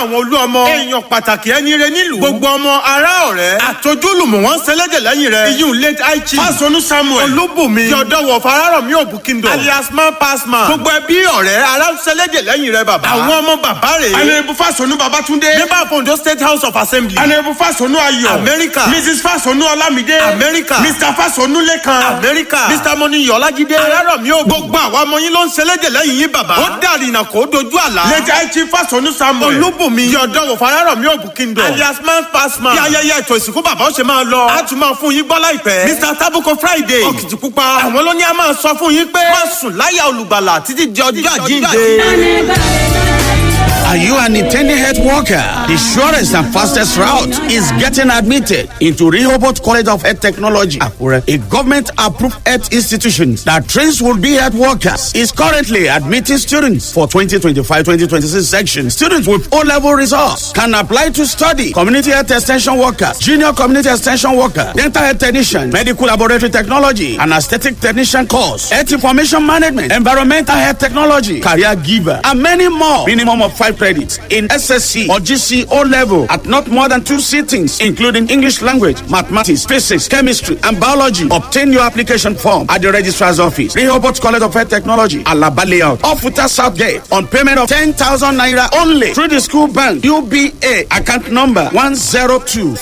àwọn olú ọmọ. èèyàn pàtàkì ẹni rẹ nílùú. gbogbo ọmọ ará ọ̀rẹ́. àtọ́júlùmọ̀ wọn sẹlẹ̀dẹ̀ lẹ́yìn rẹ̀. iyún late aichi. fásọnù samuel. olúbùnmi. yọ̀dọ̀wọ̀ fararọ̀mí òbúkíndọ̀. alias man pass man. gbogbo ẹbí ọ̀rẹ́ ará sẹlẹ̀dẹ̀ lẹ́yìn rẹ̀ bàbá. àwọn ọmọ bàbá rẹ̀. anayebu fasonu babatunde. member of ondo state house of assembly. anayebu fasonu ayọ̀. America. mrs fasonu olamide. America. mr fasonu lekan. Amẹ́ríkà. Mr. Moni Yọ̀lájídé. Arárọ̀mí ò gbogbo àwọn ọmọ yín ló ń ṣẹlẹ́dẹ̀ lẹ́yìn yín bàbá. Ó dàrí ìnà kó dojú àlá. late aichi fasonu samuel. Olúbùnmi. Yọ̀dọ̀wọ̀ Farárọ̀mí Òbúkíndọ̀. Alias man pass man. Bí ayẹyẹ ètò ìsìnkú bàbá ó ṣe máa lọ. A tún máa fún yín gbọ́ láìpẹ́. Mr. Tabuko Friday. Òkìtìpupa. Àwọn ló ní a máa sọ fún yín pé. Má sùn láyà olùgbàlà títí di ọjọ́ àjíǹde. Are you an intending health worker? The surest and fastest route is getting admitted into Rehoboth College of Health Technology, Akure, a government-approved health institution that trains will-be health workers. Is currently admitting students for 2025-2026 section. Students with O-level results can apply to study community health extension workers, junior community extension worker, dental health technician, medical laboratory technology, and aesthetic technician course, health information management, environmental health technology, career giver, and many more. Minimum of five credits in SSC or GC O level at not more than two sittings, including English language, mathematics, physics, chemistry, and biology. Obtain your application form at the registrar's office, Rehoboth College of Health Technology, Alaba Layout, off Futa South Gate, on payment of 10,000 naira only through the school bank, UBA, account number 102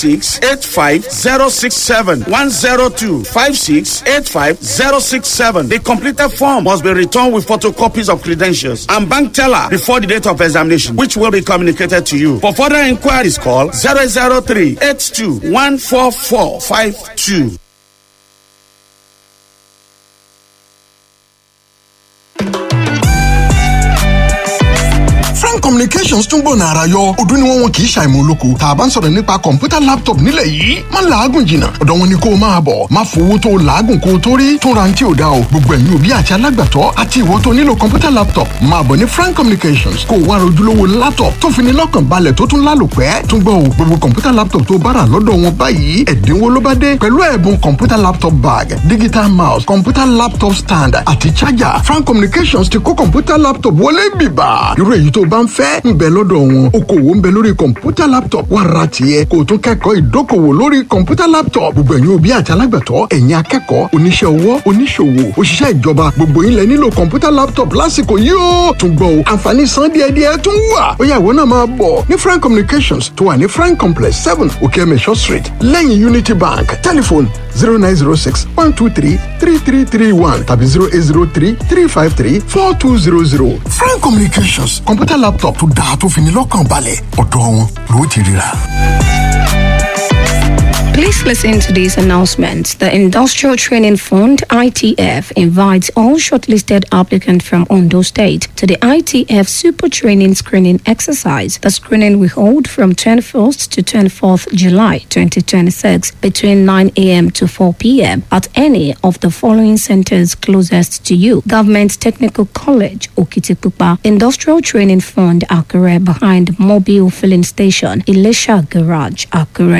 102568567 102568567. The completed form must be returned with photocopies of credentials and bank teller before the date of examination, which will be communicated to you. For further inquiries, call 003 82 14452. frank communications tún gbọ̀nà ara yọ ọdún ni wọ́n wọn kì í ṣàìmọ̀ olóko tá a bá ń sọ̀rọ̀ nípa kọ̀ǹpútà laptop nílẹ̀ yìí má làágùn jìnnà ọ̀dọ̀ wọn ni kó o máa bọ̀ má fowó tó o làágùn kó o tó rí tún ra ti ò da o gbogbo ẹ̀yin òbí àti alágbàtọ́ àti ìwọ tó nílò kọ̀ǹpútà laptop máa bọ̀ ní frank communications kó o wá rojúlówó laptop tó fi ní lọ́kàn balẹ̀ tó tún lálòpẹ́ tún gbọ́ o gbogbo kọ̀ǹpútà laptop tó bára lọ́dọ̀ wọn báyìí ẹ̀dínwó ló bá dé pẹ̀lú ẹ̀bùn kọ̀ǹpútà laptop bag digital mouse kọ̀ǹpútà laptop stand àti charger frank communications ti kó kọ̀ǹpútà laptop wọlé bìbà irú èyí tó bá ń fẹ́ ń bẹ lọ́dọ̀ wọn okòwò ń bẹ lórí kọ̀ǹpútà laptop wà ra tiẹ̀ kó o tún kẹ́kọ̀ọ́ ìdókòwò lórí kọ̀ǹpútà laptop gbogbo ẹ̀yin òbí àti alágbàtọ́ ẹ̀yin akẹ́kọ̀ọ́ oníṣẹ́ ọwọ́ oníṣòwò òṣìṣẹ́ ìjọba gbogbo yín lẹ nílò kọ̀ǹpútà laptop lásìkò yìí ó tún gbọ́ o àǹfààní san díẹ̀díẹ̀ tún wà ó yá ìwọ náà máa bọ̀ ní frank communications tó wà ní frank complex seven okeemesho street lẹ́yìn unity bank telephone zero nine zero six one two three three three three one tàbí zero eight zero three three five three four two zero zero frank communications kọ̀ǹpútà laptop tó dáa tó fi ní lọ́kàn balẹ̀ ọ̀dọ̀ wọn ló ti ríra. Please listen to this announcement. The Industrial Training Fund, ITF, invites all shortlisted applicants from Ondo State to the ITF Super Training Screening Exercise. The screening will hold from 21st to 24th July 2026 between 9 a.m. to 4 p.m. at any of the following centers closest to you. Government Technical College, Okitipupa, Industrial Training Fund, Akure, behind Mobile Filling Station, Elisha Garage, Akure.